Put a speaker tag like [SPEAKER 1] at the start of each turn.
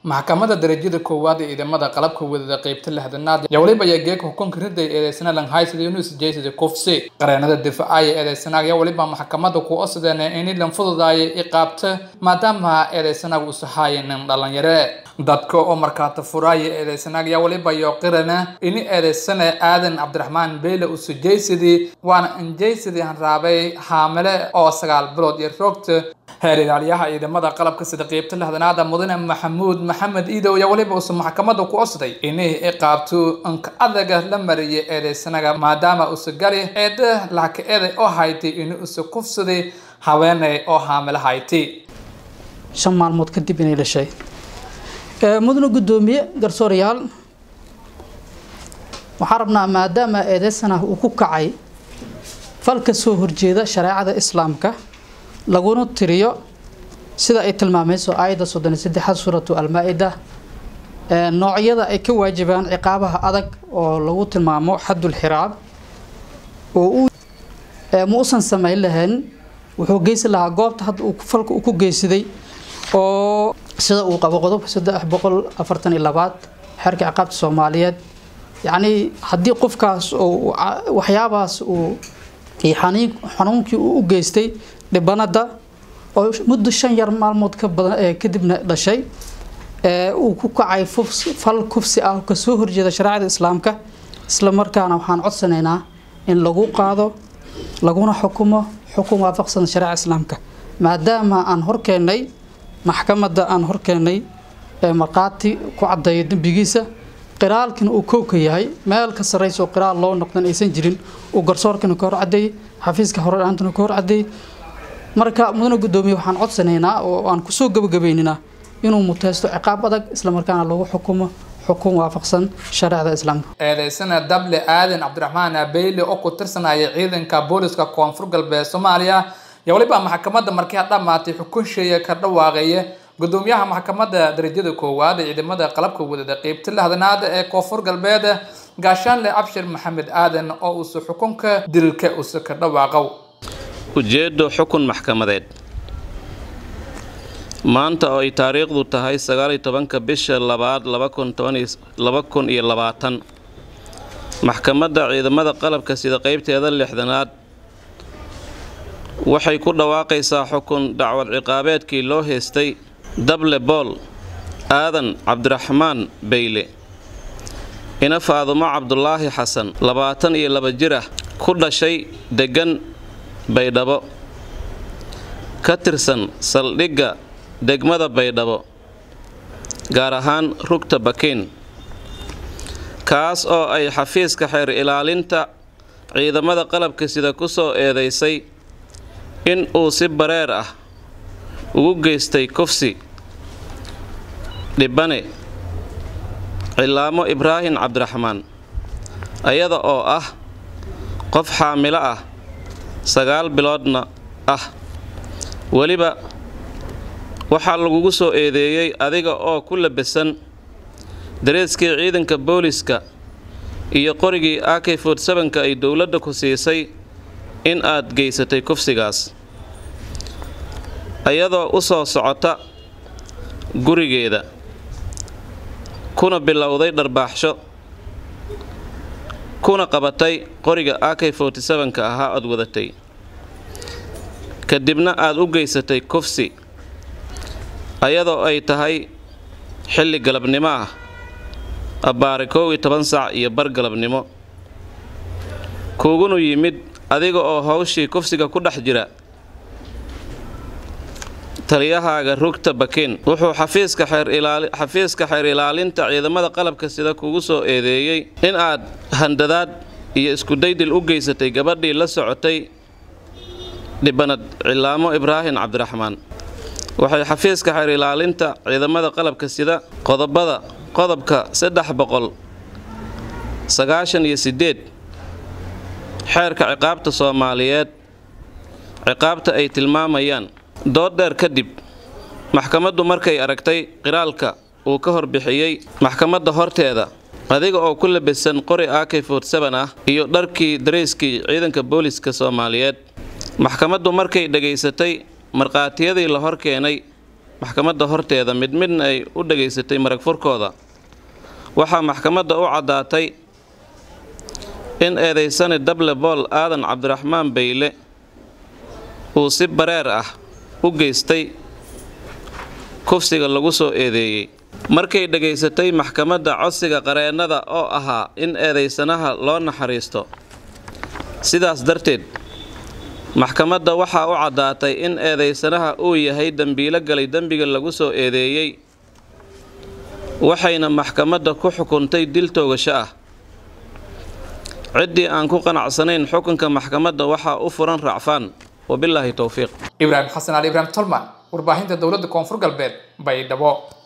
[SPEAKER 1] maxkamadda darajada koowaad ee ciidamada qalabka wadada qeybta lixdanaad yaa weliba ayaa geeka xukunka riday eedeysana lanhaysida yunus jaysida kufsi qareenada difaacaya eedeysanaag yaa weliba maxkamadda ku osideen ini lan fududaaya iqaabta maadaama eedeysanaag uusa haayanin dhalinyare dadka oo markaata furaaya eedeysanaag yaa weliba yo qirana ini eedeysana aadan cabdiraxmaan beyle usa jaysidii waana injaysidii hanraabay haamile oo sagaal bilood iyo roogta heer ilaaliyaha ciidamada qalabka sida qeybta lixdanaada mudane maxamuud maxamed iidow ayaa weliba uusa maxkamadda ku osday inay iqaabto inka adaga la mariyay eedeysanaga maadaama uusa gali eeda laka eeday oo haytay inuu usa kufsaday haweeney oo haamilo haytay
[SPEAKER 2] shan maalmood kadib inay dhashay mudane guddoomiye garsoorayaal waxaan rabnaa maadaama eedeysana uu ku kacay fal ka soo horjeeda shareecada islaamka laguna tiriyo sida ay tilmaamayso aayadda soddon iyo saddexaad suuratu almaa-ida noocyada ay ka waajibaan ciqaabaha adag oo lagu tilmaamo xaddul xiraab oo uu ma usan samayn lahayn wuxuu geysi lahaa goobta hadda uu falka uu ku geysaday oo sida uu qabo qodobka saddex boqol afartan iyo labaad xeerka ciqaabta soomaaliyeed yacnii haddii qofkaas oo waxyaabahaas uu xaniin xanuunkii uu u geystay dhibanada oo muddo shan yar maalmood ka badan kadibna dhashay uu ku kacay fal kufsi ah kasoo horjeeda shareecada islaamka isla markaana waxaan codsanaynaa in lagu qaado laguna xukumo xukun waafaqsan shareeca islaamka maadaama aan horkeennay maxkamadda aan horkeennay markhaati ku caddeeyo dembigiisa qiraalkina uu kowka yahay meel ka sarraysa oo qiraal loo noqdan aysan jirin uu garsoorkana ka hor caddeeyey xafiiska horelaantana ka hor caddeeyey marka mudane guddoomiye waxaan codsanaynaa oo aan kusoo gabagabayninaa inuu muteysto ciqaab adag islamarkaana lagu xukumo xukun waafaqsan shareecda islaamka
[SPEAKER 1] eedeysana dable aadan cabdiraxmaan beyle oo ku tirsanaya ciidanka booliska koonfur galbeed soomaaliya yaa weliba maxkamadda markii ha dhammaatay xukunsheeya ka dhawaaqaya gudoomiyaha maxkamadda darajada koowaad ee ciidamada qalabka wadada qeybta lixdanaad ee koonfur galbeed gaashaanle abshir maxamed aadan oo uusa xukunka dilka usa ka dhawaaqow
[SPEAKER 3] ujeeddo xukun maxkamadeed maanta oo ay taariikhdu tahay sagaaliyo tobanka bisha labaad laba kun iyo labaatan maxkamadda ciidamada qalabka sida qeybteeda lixdanaad waxay ku dhawaaqaysaa xukun dacwad ciqaabeedkii loo heystay dable bool aadan cabdiraxmaan beyle ina faadumo cabdulaahi xasan labaatan iyo laba jir ah ku dhashay deggan baydhabo ka tirsan saldhigga degmada baydhabo gaar ahaan rugta bakiin kaas oo ay xafiiska xeer ilaalinta ciidamada qalabka sida ku soo eedaysay in uu si bareer ah ugu geystay kufsi dhibane cilaamo ibraahim cabdiraxmaan ayada oo ah qof xaamilo ah sagaal biloodna ah weliba waxaa lagugu soo eedeeyey adiga oo ku labisan dareeskii ciidanka booliska iyo qorigii ak fortsabanka ay dowladda ku siisay in aad geysatay kufsigaas iyadoo u soo socota gurigeeda kuna bilowday dharbaaxsho kuna qabatay qoriga ak fortsabanka ahaa ood wadatay kadibna aad u geysatay kufsi ayadoo ay tahay xilli galabnimo ah abbaare koow iyo toban saac iyo bar galabnimo kuugunu yimid adiga oo hawshii kufsiga ku dhex jira taliyahaaga rugta bakiin wuxuu xafiiska xeerxafiiska xeer ilaalinta ciidamada qalabka sida kugu soo eedeeyey in aad handadaad iyo iskudaydil u geysatay gabadhii la socotay dhibanad cilaamo ibraahim cabdiraxmaan waxay xafiiska xeer ilaalinta ciidamada qalabka sida qodobada qodobka saddex boqol sagaashan iyo sideed xeerka ciqaabta soomaaliyeed ciqaabta ay tilmaamayaan dood dheer kadib maxkamaddu markay aragtay qiraalka uu ka horbixiyey maxkamadda horteeda adiga oo ku labisan qori ak fortsaban ah iyo dharkii darayskii ciidanka booliska soomaaliyeed maxkamaddu markay dhegaysatay markhaatiyadii la hor keenay maxkamadda horteeda mid midna ay u dhegaysatay marag furkooda waxaa maxkamadda u caddaatay in eedaysani dable bool aadan cabdiraxmaan bayle uu si bareer ah u geystay kufsiga lagu soo eedeeyey markay dhegaysatay maxkamadda codsiga qareennada oo ahaa in eedaysanaha loo naxariisto sidaas darteed maxkamadda waxaa u caddaatay in eedaysanaha uu yahay dembiilo galay dembiga lagu soo eedeeyey waxayna maxkamadda ku xukuntay dil toogasho ah ciddii aan ku qanacsanayn xukunka maxkamadda waxaa u furan racfaan wabilaahi towfiiq
[SPEAKER 1] ibraahim xasan ali ibraahim tolman warbaahinta dowladda koonfur galbeed baydhabo